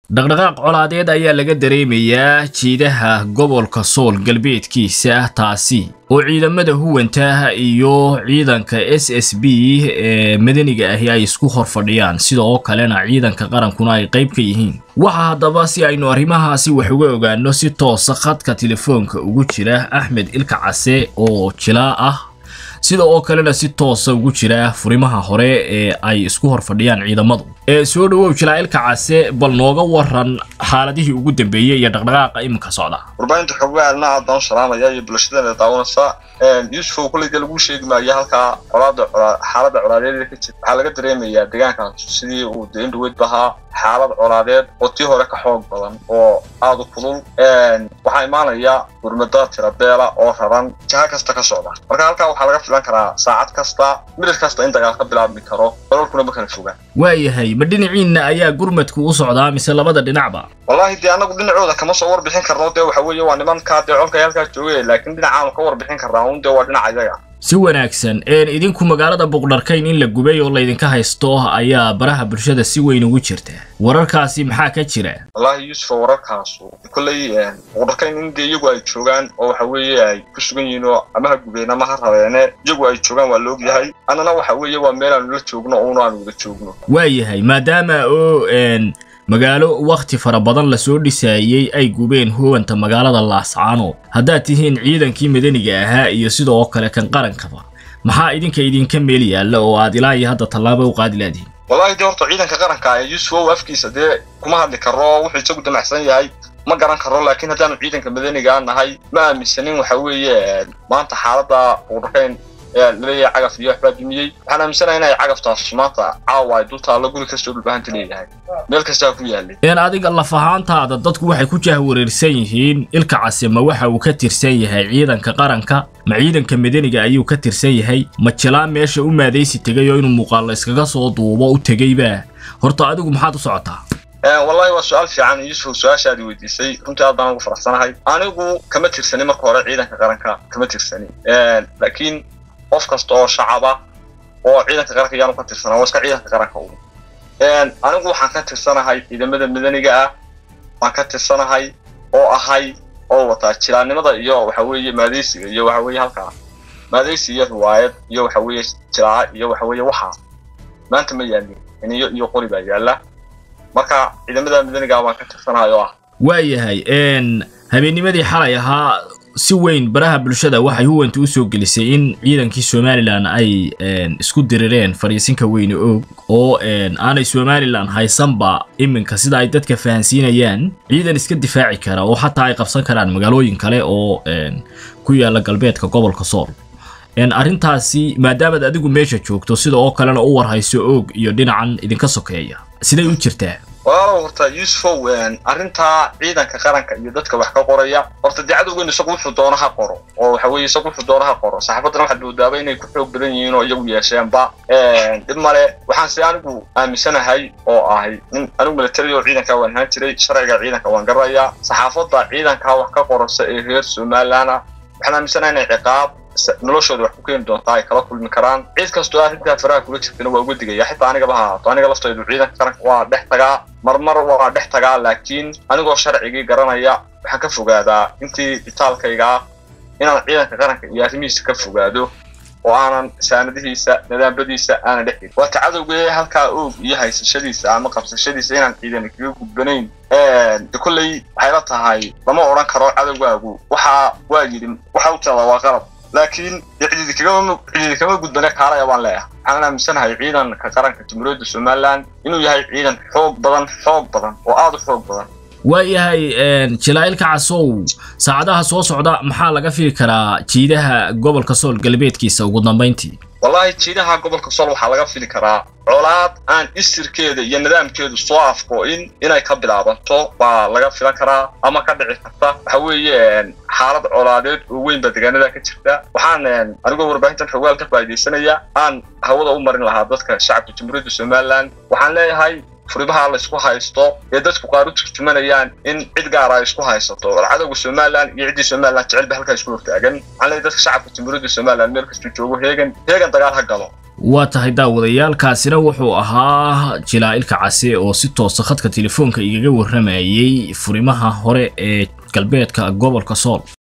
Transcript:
dhaqdhaqaaq colaadeed ayaa laga dareemayaa jiidaha gobolka sool galbeedkiisa taasi oo ciidamada huwanta iyo ciidanka s s b ee madaniga ahi ay isku hor fadhiyaan sidoo kalena ciidanka qarankuna ay qayb ka yihiin waxaa haddaba si aynu arrimahaasi wax uga ogaano si toosa khadka telefoonka ugu jira axmed ilka case oo jilaa ah sida oo kalena si toosa ugu jira furimaha hore ee ay isku hor fadhiyaan ciidamadu ee soo dhawow jilaa-ilka case bal nooga waran xaaladihii ugu dambeeyey iyo dhaqdhaqaaqa iminka socda warbaahinta xogaalna aad baan u salaamaya iyo bulshadana daawanaysa yuusuf kulliga lagu sheegi maayo halkaa colaada xaalada colaadeed ka jirta waxaa laga dareemayaa deegaankaas sidii uu deen dhaweyd bahaa xaalad colaadeed oo tii hore ka xoog badan oo aada u kulul waxaa imaanaya gurmada tirabeela oo raran jaha kasta ka socda marka halkaa waxaa laga filan karaa saacad kasta midhir kasta in dagaal ka bilaabmi karo dalalkuna ma kala fogaan waayahay ma dhinaciinna ayaa gurmadku u socdaa mise labada dhinacba wallaahi dee annagu dhinacooda kama soo warbixin karno dee waxa weeye waa nimankaa dee colkay halkaa joogay laakiin dhinacaanu ka warbixin karnaa un dee waa dhinaca iyaga si wanaagsan idinku magaalada buqdharkayn in la gubay oo laydinka haysto ayaa baraha bulshada si weyn ugu jirta wararkaasi maxaa ka jira wallaahi yuusuf wararkaasu kolley buqdharkayn in dee iyagu ay joogaan oo waxa weeye ay ku sugan yihiin oo ama ha gubeen ama ha rabeene iyagu ay joogaan waa la ogyahay annana waxa weeye waa meel aanu la joogno uuna aanu wada joogno waayahay maadaama oo magaalo wakhti fara badan lasoo dhisaayey ay gubeen huwanta magaalada laascaano haddaad tihiin ciidankii madaniga ahaa iyo sidoo kale kan qarankaba maxaa idinka idinka meel yaalla oo aad ilaa iyo hadda tallaabo u qaadi laadihin wallahi dee horta ciidanka qaranka ee yuusuf ow afkiisa dee kuma hadli karo wuxuu isagu damacsan yahay ma garan karo laakiin haddaanu ciidanka madaniga nahay ma aaminsanin waxa weeye maanta xaaladda buqdhakayn laleeyahay cagaf iyo waxbaa dumiyey waxaan aaminsanahay inay cagaftaas maanta caawa ay dul taallo guri kastoo dhulbahanta leeyahay meel kastaa ku yaalay een adiga laf ahaantaada dadku waxay ku jahwareersan yihiin ilka case ma waxa uu ka tirsan yahay ciidanka qaranka ma ciidanka madaniga ayuu ka tirsan yahay ma jilaan meesha u maadaysi tegay oo inuu muuqaallo iskaga soo duubo u tegayba horta adigu maxaad u socotaa wallahi waa su-aal fiican yuusuf su-aashaadi weydiisay runtii aad baan ugu faraxsanahay anigu kama tirsani marka hore ciidanka qaranka kama tirsani laakiin qof kasta oo shacaba oo ciidanka qaranka yaanu ka tirsanaa waa iska ciidanka qaranka un anigu waxaan ka tirsanahay ciidamada madaniga ah waan ka tirsanahay oo ahay oo wataa jilaannimada iyo waxa weeye maadaysiga iyo waxa weeye halkaa maadaysi iyo riwaayad iyo waxa weeye jilaaca iyo waxa weeye waxaa maanta ma yaalin iniyo iyo qori baa yaalla marka ciidamada madaniga waan ka tirsanahay oo ah waayahay habeennimadii xalay ahaa si weyn baraha bulshada waxay huwanta u soo gelisay in ciidankii somalilan ay isku dirireen fadhiisinka weyne oog oo aanay somalilan haysanba iminka sida ay dadka fahansiinayaan ciidan iska difaaci kara oo xataa ay qabsan karaan magaalooyin kale oo ku yaala galbeedka gobolka sool arrintaasi maadaamaad adigu meesha joogto sida oo kalena u warhayso oog iyo dhinacan idinka sokeeya siday u jirtaa walaalow horta yuusufow arrintaa ciidanka qaranka iyo dadka wax ka qoraya horta dee cadowgeenu isagu wuxuu doono ha qoro oo waxa weeye isagu wuxuu doono ha qoro saxaafaddana waxaad moodaaba inay ku xoog badan yihiin oo iyagu yeesheenba dhib male waxaan se anigu aaminsanahay oo ahay in anigu military oo ciidanka waan ahaan jiray sharciga ciidanka waan garanayaa saxaafadda ciidanka wax ka qorasa ee reer somalilana waxaan aaminsanahay inay ciqaab noloshooda wax ku keeni doontaa ay kala kulmi karaan ciid kastoo arrintaa faraha kula jirtana waa uga digaya xitaa anigaba ha ahaato aniga laftaydu ciidanka qaranka waa dhex tagaa marmar waa dhex tagaa laakiin anigoo sharcigii garanaya waxaan ka fogaadaa intii itaalkayga ah inaan ciidanka qaranka iyo arrimihiisa ka fogaado oo aanan saanadihiisa nidaamadiisa aanan dhex gelin waata cadowgee halkaa oog iyo haysashadiisa ama qabsashadiisa inaan ciidan kaga gudbanayn de kolley waxay la tahay lama odhan karo cadowgaagu waxaa waa yidhi waxa u tirada waa qalab laakiin cididi kama gudbane kaalaya baan leeyahay waxaan aaminsanahay ciidanka qaranka jamhuuriyadda somalilan inuu yahay ciidan xoog badan xoog badan oo aada u xoog badan waayahay jilaa-ilka casow saacadaha soo socda maxaa laga fili karaa jiidaha gobolka sool galbeedkiisa ugu dambayntii wallaahi jiidaha gobolka sool waxaa laga fili karaa colaad aan isirkeeda iyo nidaamkeedu soo afko-in inay ka bilaabanto baa laga filan karaa ama ka dhici karta waxa weeye xaalad colaadeed oo weyn baa deegaanada ka jirta waxaan anigoo warbaahintan xogaal ka faa'iidaysanaya aan hawada u marin lahaa dadka shacabka jamhuuriyadda somalilan waxaan leeyahay furimaha la isku haysto ee dadku qaar u turjumanayaan in cid gaara ay isku haysato cadowga somalilan iyo ciddii somalilan jecelba halkaa isku hortaagan waxaan leeyahay dadka shacabka jamhuuriyadda somalilan meel kastuu joogo heegan heegan dagaal ha galo waa tahay daawadayaalkaasina wuxuu ahaa jilaa'ilka case oo si toosa khadka telefoonka igaga warramayay furimaha hore ee galbeedka gobolka sool